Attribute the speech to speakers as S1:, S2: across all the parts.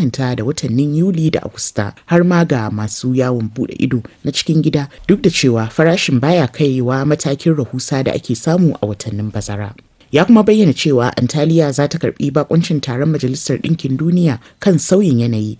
S1: kwatanta da watannin Yuli da Agusta har ma ga masu yawon bude ido na cikin gida duk da cewa farashin baya kaiwa matakin rahusa da ake samu a watannin bazara. ya kuma bayyana cewa Antalya za ta karbi bakuncin taron Majalisar Ɗinkin Duniya kan sauyin yanayi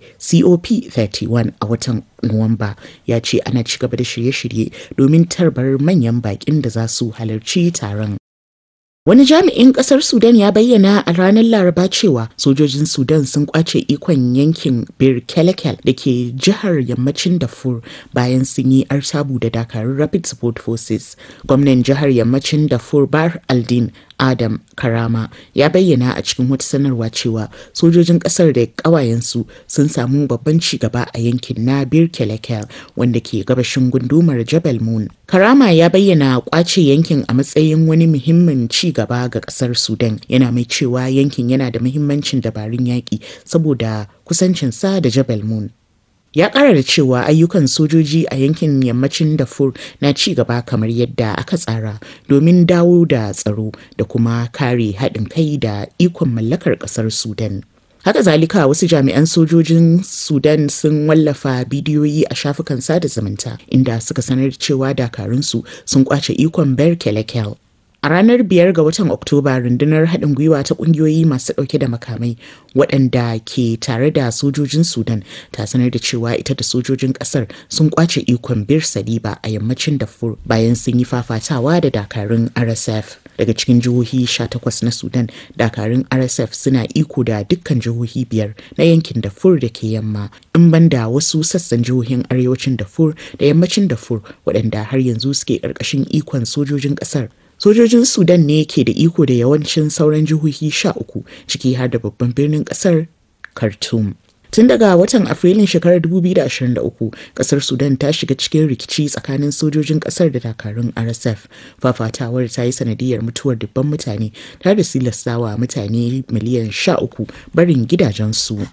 S1: COP31 a watan Nuwamba ya ce ana ci gaba da shirye-shirye domin tarbar manyan bakin da za su halarci taron. Wani jami'in kasar Sudan ya bayyana a ranar Laraba cewa sojojin Sudan sun kwace ikon yankin Bir Kelekel da ke jihar yammacin Darfur bayan sun yi artabu da dakarun Rapid Support Forces. Gwamnan jihar yammacin Darfur Bar Aldin Adam Karama ya bayyana a cikin wata sanarwa cewa sojojin kasar da ƙawayensu sun samu babban ci gaba a yankin na Bir Kelekel wanda ke gabashin gundumar Jebel Moon. Karama ya bayyana kwace yankin a matsayin wani muhimmin ci gaba ga kasar Sudan yana mai cewa yankin yana da muhimmancin dabarun yaƙi saboda kusancinsa da Jebel Moon. ya ƙara da cewa ayyukan sojoji a yankin yammacin Darfur na ci gaba kamar yadda aka tsara domin dawo da tsaro da kuma kare haɗin kai da ikon mallakar ƙasar Sudan. Haka zalika wasu jami'an sojojin Sudan sun wallafa bidiyoyi a shafukan sada zumunta inda suka sanar cewa dakarunsu sun kwace ikon Ber Kelekel A ranar biyar ga watan Oktoba rundunar haɗin gwiwa ta ƙungiyoyi masu ɗauke da makamai waɗanda ke tare da sojojin Sudan ta sanar da cewa ita da sojojin ƙasar sun ƙwace ikon Bir Saliba a yammacin Darfur bayan sun yi fafatawa da dakarun RSF. Daga cikin jihohi 18 na Sudan, dakarun RSF suna iko da dukkan jihohi biyar na yankin Darfur da ke yamma, in banda wasu sassan jihohin arewacin Darfur da yammacin Darfur waɗanda har yanzu suke ƙarƙashin ikon sojojin ƙasar. sojojin sudan ne ke da iko da yawancin sauran jihohi sha uku ciki har da babban birnin kasar khartoum tun daga watan afrilun shekarar 2023 kasar sudan ta shiga cikin rikici tsakanin sojojin kasar da dakarun rsf fafatawar ta yi sanadiyar mutuwar dubban mutane tare da silastawa mutane miliyan 13 barin gidajensu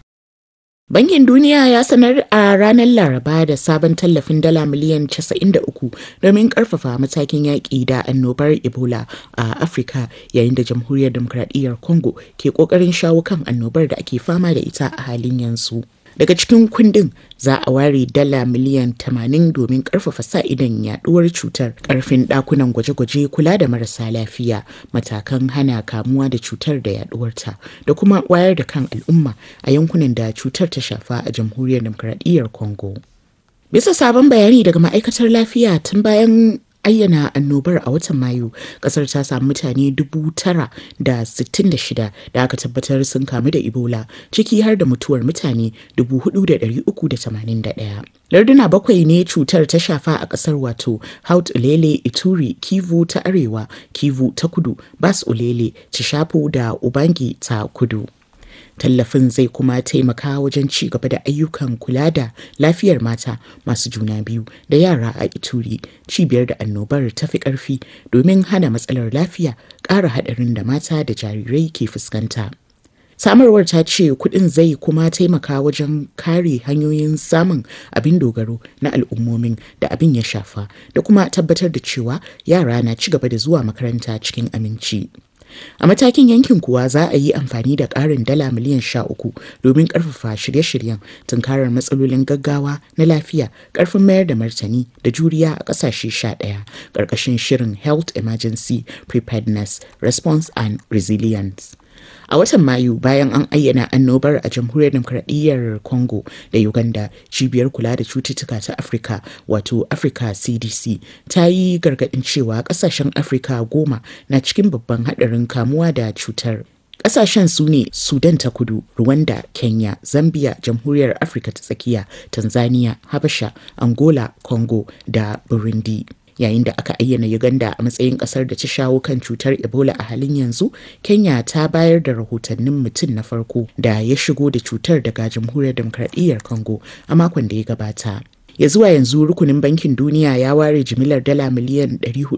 S1: Bankin Duniya ya sanar a ranar Laraba da sabon tallafin dala miliyan 93 domin karfafa matakin yaƙi da annobar Ebola a Afirka yayin da Jamhuriyar Demokradiyyar Congo ke ƙoƙarin shawo kan annobar da ake fama da ita a halin yanzu. Daga cikin kundin za a ware dala miliyan 80 domin karfafa sa idan yaduwar cutar, karfin dakunan gwaje-gwaje kula da marasa lafiya, matakan hana kamuwa da cutar da yaduwarta, da kuma wayar da kan al'umma a yankunan da cutar ta shafa a jamhuriyar demokradiyyar Congo. Bisa sabon bayani daga ma'aikatar lafiya tun bayan ayyana annobar a watan mayu kasar ta samu mutane dubu tara da sittin da shida da aka tabbatar sun kamu da ebola ciki har da mutuwar mutane dubu hudu da dari uku da tamanin da daya larduna bakwai ne cutar ta shafa a kasar wato haut ulele ituri kivu ta arewa kivu ta kudu bas ulele cishafu da ubangi ta kudu tallafin zai kuma taimaka wajen ci gaba da ayyukan kula da lafiyar mata masu juna biyu da yara a ituri cibiyar da annobar ta fi ƙarfi domin hana matsalar lafiya ƙara haɗarin da mata da jarirai ke fuskanta samarwar ta ce kuɗin zai kuma taimaka wajen kare hanyoyin samun abin dogaro na al'ummomin da abin ya shafa da kuma tabbatar da cewa yara na ci gaba da zuwa makaranta cikin aminci. A matakin yankin kuwa za a yi amfani da ƙarin dala miliyan sha uku domin ƙarfafa shirye-shiryen tunkarar matsalolin gaggawa na lafiya ƙarfin mayar da martani da juriya a ƙasashe sha ɗaya ƙarƙashin shirin Health Emergency Preparedness, Response and Resilience. A watan Mayu bayan an ayyana annobar a jamhuriyar demokradiyyar Congo da Uganda cibiyar kula da cututtuka ta Afirka wato Africa CDC ta yi gargaɗin cewa ƙasashen Afirka goma na cikin babban haɗarin kamuwa da cutar. Ƙasashen su ne Sudan ta kudu, Rwanda, Kenya, Zambia, Jamhuriyar Afirka ta tsakiya, Tanzania, Habasha, Angola, Congo da Burundi. yayin da aka ayyana Uganda a matsayin kasar da ta shawo kan cutar Ebola a halin yanzu, Kenya ta bayar da rahotannin mutum na farko da ya shigo da cutar daga Jamhuriyar Demokradiyyar Congo a makon da ya gabata. ya zuwa yanzu rukunin bankin duniya ya ware jimilar dala miliyan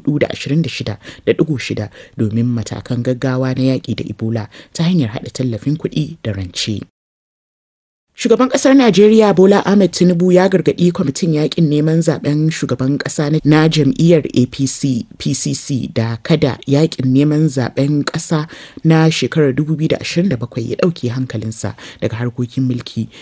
S1: 426.6 domin matakan gaggawa na yaƙi da ebola ta hanyar haɗa tallafin kuɗi da rance. Shugaban ƙasar Najeriya Bola Ahmed Tinubu ya gargaɗi kwamitin yakin neman zaben shugaban ƙasa na jam'iyyar APC PCC da kada yakin neman zaben ƙasa na shekarar 2027 ya ɗauke hankalinsa daga harkokin mulki